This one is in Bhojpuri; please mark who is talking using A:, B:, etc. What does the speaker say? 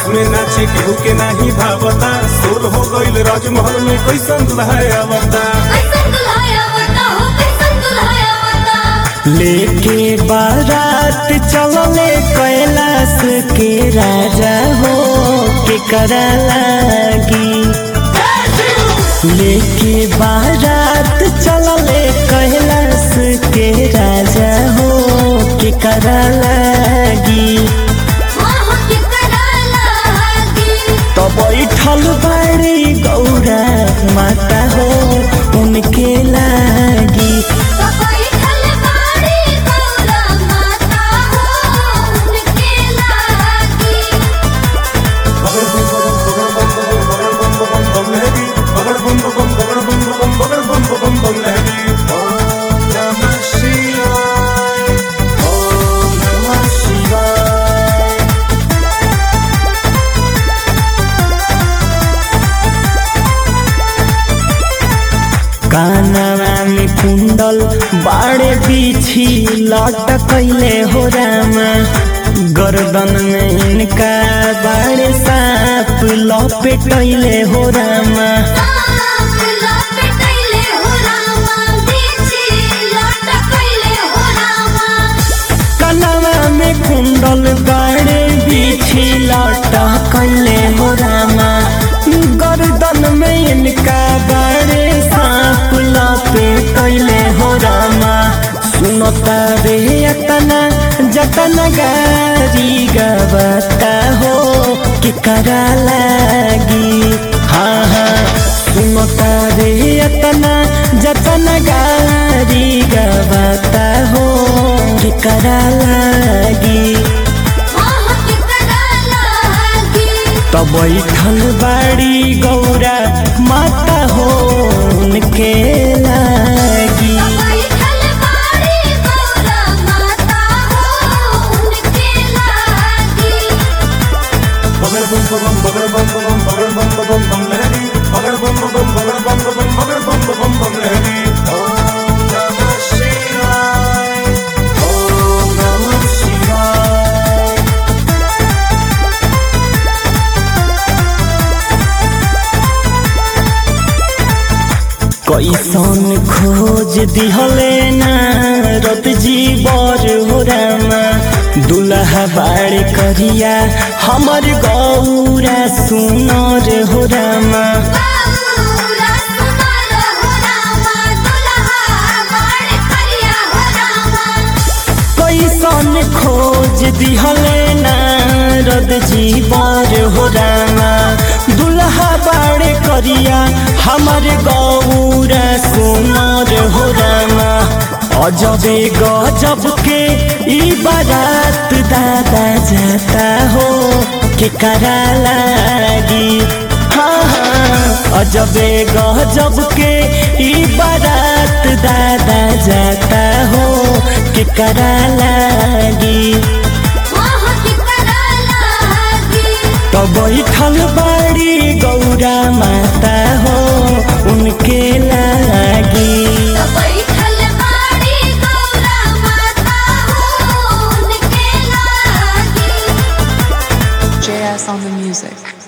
A: में नाचे केहू के नाही भावता सोल हो गईल राजमहल में कैसन दुल्हा आवता
B: कैसन दुल्हा आवता हो कैसन दुल्हा आवता
C: लेके बारात चलले कैलाश के राजा हो के करा लागी लेके बारात चलले कैलाश के राजा हो के करा लागी
B: माहो के करा लागी
C: तो बैठल बाड़ी गौरा माता हो उनके लागी
B: सफाई खल बाड़ी गौरा माता हो उनके लागी
A: बगड़ बम बम बगड़ बम बम बगड़ बम बम बगड़ लहरी ओम नमः शिवाय ओम नमः शिवाय
C: कानवा में कुंडल बाड़े पीछी लटकैले हो रामा गर्दन में इनका बाड़े साप लपेटैले हो रामा
B: साप लपेटैले हो रामा बीची लटकैले हो रामा
C: कनवा में कुंडल बाड़े पीछी लटकैले हो रामा गर्दन में इनका बाड़े साप लपेटैले हो रामा सुनता रे यतना जतन गारी गबता हो कि करा लागी हाँ हाँ सुनता रे यतना जतन गारी गबता हो कि करा लागी
B: माहो के करा लागी
C: तो बैठल बाड़ी गौरा माता हो उनके लागी
B: सफाई खल बाड़ी गौरा माता हो उनके लागी
A: बगड़ बम बम बगड़ बम बम बगड़ बम बम बम लहरी बगड़ बम बम बगड़ बम बम बगड़ बम बम बम लहरी ओम नमः शिवाय ओम नमः शिवाय
C: कैसन खोज दिहले ना रत जीवर हो रामा दुल्हा बाड़ करिया हमर गौरा सुनर हो रामा
B: गौरा सुनर हो रामा दुल्हा बाड़ करिया हो रामा
C: कैसन खोज दिहले ना रत जीवर हो रामा दुल्हा बाड़ करिया हमर गौरा सुनर हो रामा अजबे गजब के ई बारात दादा जाता हो के करा लागी हाँ हाँ अजबे गजब के ई बारात दादा जाता हो के करा लागी
B: माहो के करा लागी
C: तो बैठल बाड़ी गौरा माता हो उनके लागी
B: सफाई खल बाड़ी गौरा माता हो उनके लागी
D: JS on the music.